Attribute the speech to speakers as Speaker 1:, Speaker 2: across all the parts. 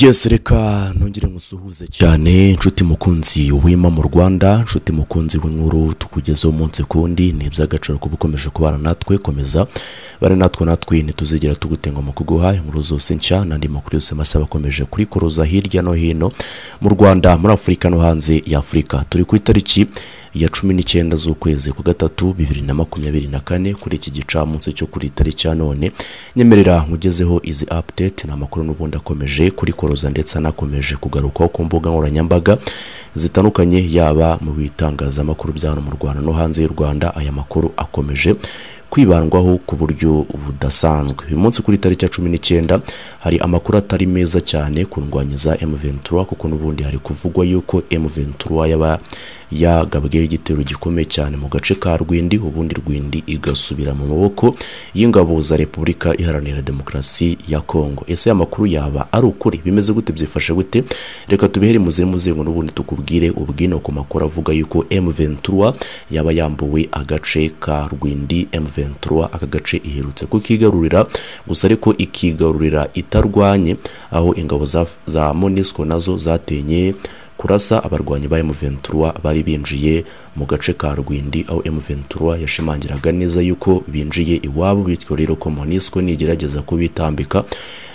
Speaker 1: yesi reka ntongere ngusuhuze cyane nshuti mukunzi wima mu rwanda nshuti mukunzi w'inkuru tukugezeho umunsi kundi ni iby'agaciro kuba ukomeje kubana natwe komeza bari natwe natwe ntituzigera tugutenga mu kuguha inkuru zose nshya n'andi makuru yose mashya bakomeje kurikuruza hirya no hino mu rwanda muri afurika no hanze y'afurika turi ku itariki ya cumi n'icyenda z'ukwezi kwa gatatu bibiri na makumyabiri na kane kuri iki gicamunsi cyo kuri tariki ya none nyemerera nkugezeho izi update ni amakuru n'ubundi akomeje kuri koroza ndetse anakomeje kugarukaho ku mbuga nkoranyambaga zitandukanye yaba mu bitangazamakuru bya hano mu rwanda no hanze y'u rwanda aya makuru akomeje kwibandwaho ku buryo budasanzwe uyu munsi kuri tariki ya cumi n'icyenda hari amakuru atari meza cyane ku ndwanya za M23 kuko n'ubundi hari kuvugwa yuko M23 yaba yagabweho igitero gikomeye cyane mu gace ka Rwindi ubundi Rwindi igasubira mu maboko y'ingabo za Repubulika Iharanira Demokarasi ya Kongo ese aya makuru yaba ari ukuri bimeze gute byifashe gute reka tubihere muze muzengo n'ubundi tukubwire ubwino ku makuru avuga yuko M23 yaba yambuwe agace ka Rwindi M23 ventura aka gace iherutse kukigarurira gusa ariko ikigarurira itarwanye aho ingabo za, za monisco nazo zatenye kurasa abarwanyi ba M23 bari binjiye mu gace ka Rwindi aho M23 yashimangiraga neza yuko binjiye iwabo bityo rero ko Monisco nigerageza kubitambika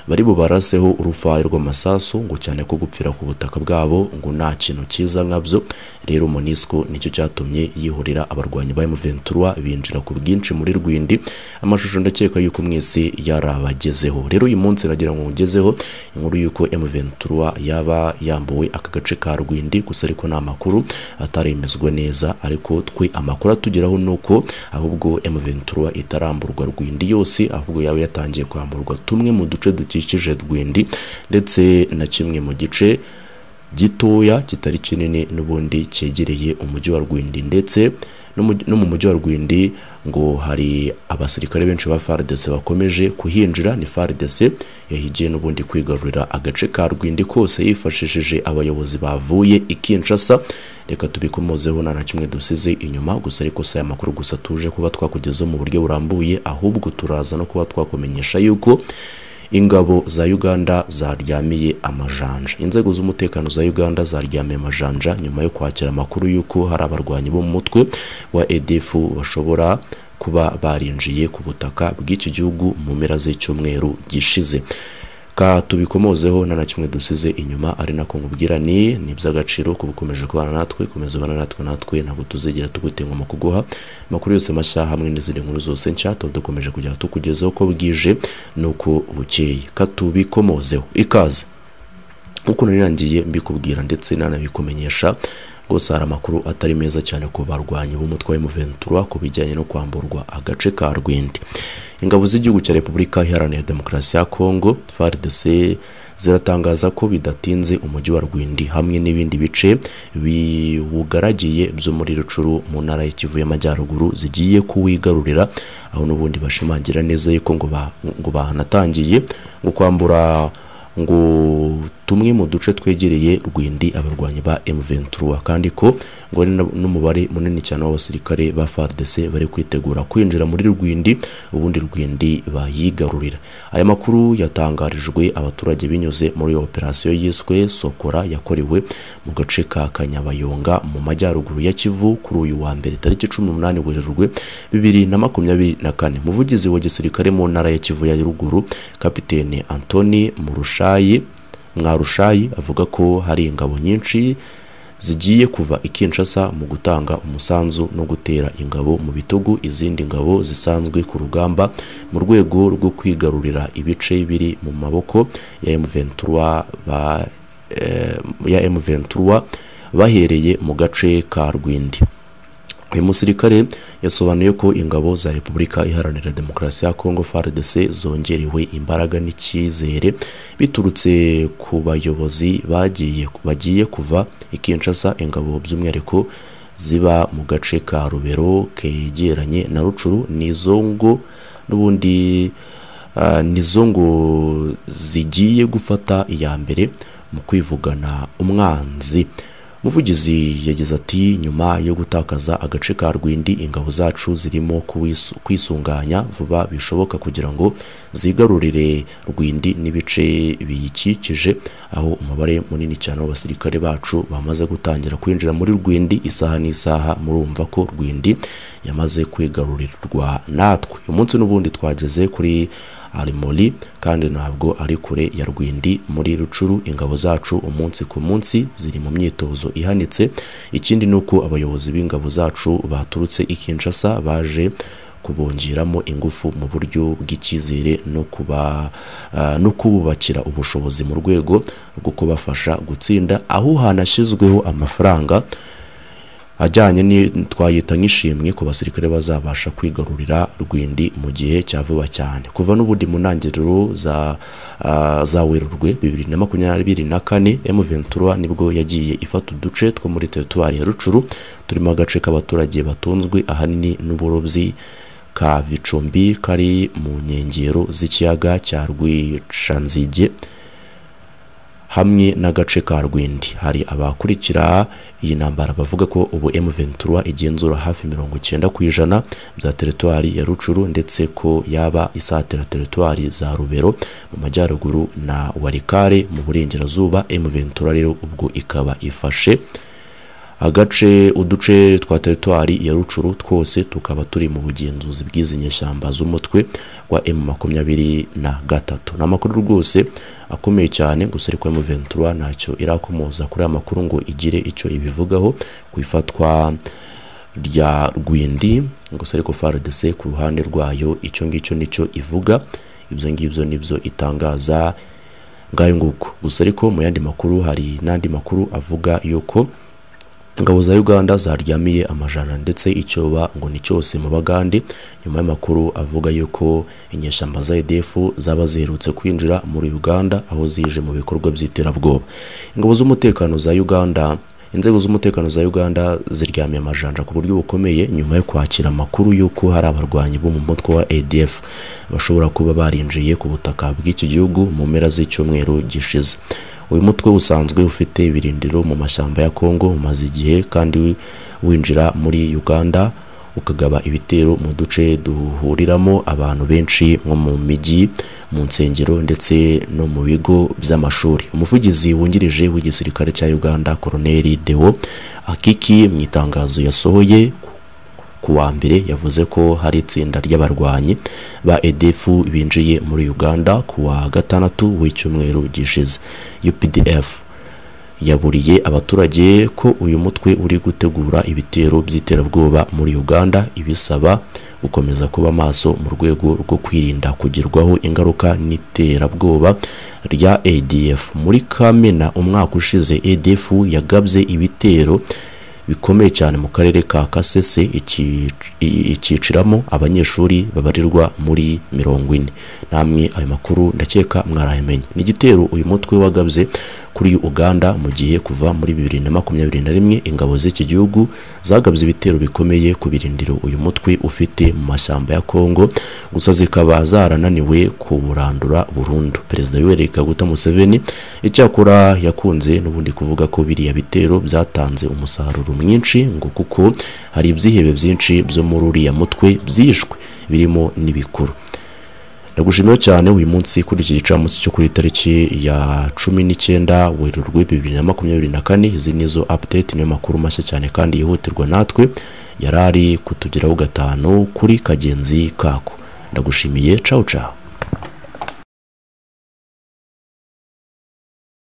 Speaker 1: bari bubaraseho urufayo rw'amasasu ngo cyane ko gupfira ku butaka bwabo ngo nta kintu cyiza nkabyo rero Monisco nicyo cyatumye yihorera abarwanyi ba M23 binjira ku bwinshi muri Rwindi amashusho ndakeka yuko mwese yarabagezeho rero uyu munsi nagira ngo ugezeho inkuru yuko M23 yaba yambuwe aka gace ka Rwindi gusa ariko nta makuru ataremezwa neza ariko twe amakuru atugeraho nuko ahubwo M23 itaramburwa Rwindi yose ahubwo yaba yatangiye kwamburwa tumwe mu duce dukikije Rwindi ndetse na kimwe mu gice gitoya kitari kinini n'ubundi cyegereye umujyi wa Rwindi ndetse no mu mujyi wa Rwindi ngo hari abasirikare benshi ba FARDC bakomeje kuhinjira ni FARDC yahigiye n'ubundi kwigarurira agace ka Rwindi kose yifashishije abayobozi bavuye i Kinshasa reka tubikomozeho nta na kimwe dusize inyuma gusa ariko si aya makuru gusa tuje kuba twakugezaho mu buryo burambuye ahubwo turaza no kuba twakumenyesha yuko ingabo za Uganda zaryamiye amajanja inzego z'umutekano za Uganda zaryamiye amajanja nyuma yo kwakira amakuru y'uko hari abarwanyi bo mu mutwe wa EDF bashobora kuba barinjiye ku butaka bw'iki gihugu mu mpera z'icyumweru gishize ka tubikomozeho nta na kimwe dusize inyuma ari nako nkubwira ni ni iby'agaciro kuba ukomeje kubana natwe komeza ubana natwe natwe ntabwo tuzigera tugutenga mu kuguha amakuru yose mashya hamwe n'izindi nkuru zose nshya tuba dukomeje kujya tukugezaho ko bwije nuko bukeye ka tubikomozeho ikaze nk'uko narirangiye mbikubwira ndetse nanabikumenyesha rwose hari amakuru atari meza cyane ku barwanyi b'umutwe wa M23 ku bijyanye no kwamburwa agace ka Rwindi ingabo z'igihugu cya Repubulika Iharanira Demokarasi ya Kongo FARDC ziratangaza ko bidatinze umujyi wa Rwindi hamwe n'ibindi bice biwugaragiye byo muri Rucuru mu ntara y'Ikivu y'Amajyaruguru zigiye kuwigarurira aho n'ubundi bashimangira neza yuko ngo ba, ngo banatangiye ngo kwambura ngo tumwe mu duce twegereye Rwindi abarwanyi ba M23 kandi ko ngo ari n'umubare munini cyane w'abasirikare ba FARDC bari kwitegura kwinjira muri Rwindi ubundi Rwindi bayigarurira aya makuru yatangarijwe abaturage binyuze muri operasiyo yiswe Sokora yakorewe mu gace ka Kanyabayonga mu majyaruguru ya Kivu kuri uyu wa mbere tariki 18 Werurwe 2024 muvugizi wa gisirikare mu ntara ya Kivu ya ruguru kapitene Anthony Murusha Mwarushayi Mwarushayi avuga ko hari ingabo nyinshi zigiye kuva i Kinshasa mu gutanga umusanzu no gutera ingabo mu bitugu izindi ngabo zisanzwe ku rugamba mu rwego rwo kwigarurira ibice biri mu maboko ya M23 ba eh, ya M23 bahereye mu gace ka Rwindi uyu musirikare yasobanuye ko ingabo za repubulika iharanira demokarasi ya kongo fardc zongerewe imbaraga n'icyizere biturutse ku bayobozi bagiye bagiye kuva i kinshasa ingabo by'umwihariko ziba mu gace ka rubero kegeranye na rucuru n'izo ngo n'ubundi uh, nizo ngo zigiye gufata iya mbere mu kwivugana umwanzi umuvugizi yagize ati nyuma yo gutakaza agace ka rwindi ingabo zacu zirimo kuwisu- kwisunganya vuba bishoboka kugira ngo zigarurire rwindi n'ibice biyikikije aho umubare munini cyane w'abasirikare bacu bamaze gutangira kwinjira muri rwindi isaha n'isaha murumva ko rwindi yamaze kwigarurirwa natwe uyu munsi n'ubundi twageze kuri arimori kandi ntabwo ari kure ya rwindi muri rucuru ingabo zacu umunsi ku munsi ziri mu myitozo ihanitse ikindi ni uko abayobozi b'ingabo zacu baturutse i kinshasa baje kubongeramo ingufu mu buryo bw'icyizere no kuba ah, no kububakira ubushobozi mu rwego rwo kubafasha gutsinda aho hanashyizweho amafaranga ajyanye ni twayita nk'ishimwe ku basirikare bazabasha kwigarurira rwindi mu gihe cya vuba cyane kuva n'ubundi mu ntangiriro za ah, za werurwe bibiri na makumyabiri na kane m ventura nibwo yagiye ifata uduce two muri teritwari ya rucuru turimo agace k'abaturage batunzwe ahanini n'uburobyi ka vicumbi kari mu nkengero z'ikiyaga cya rwicanzige hamwe n'agace ka rwindi hari abakurikira iyi ntambara bavuga ko ubu m ventura igenzura hafi mirongo icyenda ku ijana bya teritwari ya rucuru ndetse ko yaba isatira teritwari za rubero mu majyaruguru na warikare mu burengerazuba m ventura rero ubwo ikaba ifashe agace uduce twa teritwari ya rucuru twose tukaba turi mu bugenzuzi bw'izi nyeshyamba z'umutwe wa m makumyabiri na gatatu ni amakuru rwose akomeye cyane gusa ariko m ventura ntacyo irakomoza kuri aya makuru ngo igire icyo ibivugaho ku ifatwa rya rwindi gusa ariko frdc ku ruhande rwayo icyo ngicyo nicyo ivuga ibyo ngibyo nibyo itangaza ngayo nguko gusa ariko mu yandi makuru hari n'andi makuru avuga yuko ingabo za uganda zaryamiye amajana ndetse icyoba ngo ni cyose mu bagande nyuma y'amakuru avuga yuko inyeshyamba za edf zaba ziherutse kwinjira muri uganda aho zije mu bikorwa by'iterabwoba ingabo z'umutekano za uganda inzego z'umutekano za uganda ziryamiye amajanja ku buryo bukomeye nyuma yo kwakira amakuru y'uko hari abarwanyi bo mu mutwe wa adf bashobora kuba barinjiye ku butaka bw'iki gihugu mu mpera z'icyumweru gishize uyu mutwe usanzwe ufite ibirindiro mu mashyamba ya kongo umaze igihe kandi wi- winjira muri uganda ukagaba ibitero mu duce duhuriramo abantu benshi nko mu mijyi mu nsengero ndetse no mu bigo by'amashuri umuvugizi wungirije w'igisirikare cya uganda koroneli dewo akiki mu itangazo yasohoye ku wa mbere yavuze ko hari itsinda ry'abarwanyi ba EDF binjiye muri Uganda ku wa gatandatu w'icyumweru gishize UPDF yaburiye abaturage ko uyu mutwe uri gutegura ibitero by'iterabwoba muri Uganda ibisaba gukomeza kuba maso mu rwego rwo kwirinda kugerwaho ingaruka n'iterabwoba rya ADF muri Kamena umwaka ushize ADF yagabye ibitero bikomeye cyane mu karere ka kasese iki- i- icyiciramo abanyeshuri babarirwa muri mirongo ine namwe ayo makuru ndakeka mwarayamenye ni igitero uyu mutwe wagabye kuri uganda mu gihe kuva muri bibiri na makumyabiri na rimwe ingabo z'iki gihugu zagabye ibitero bikomeye ku birindiro uyu mutwe ufite mu mashyamba ya kongo gusa zikaba zarananiwe kuburandura burundu perezida yoweri kaguta museveni icyakora yakunze n'ubundi kuvuga ko biriya bitero byatanze umusaruro mwinshi ngo kuko hari ibyihebe byinshi byo muri uriya mutwe byishwe birimo n'ibikuru ndagushimiye cyane uyu munsi kuri iki gicamunsi cyo kuri tariki ya cumi n'icyenda werurwe bibiri na makumyabiri na kane izi ni zo update niyo makuru mashya cyane kandi yihutirwa natwe yari ari kutugeraho gatanu kuri kagenzi kako ndagushimiye cawu cawu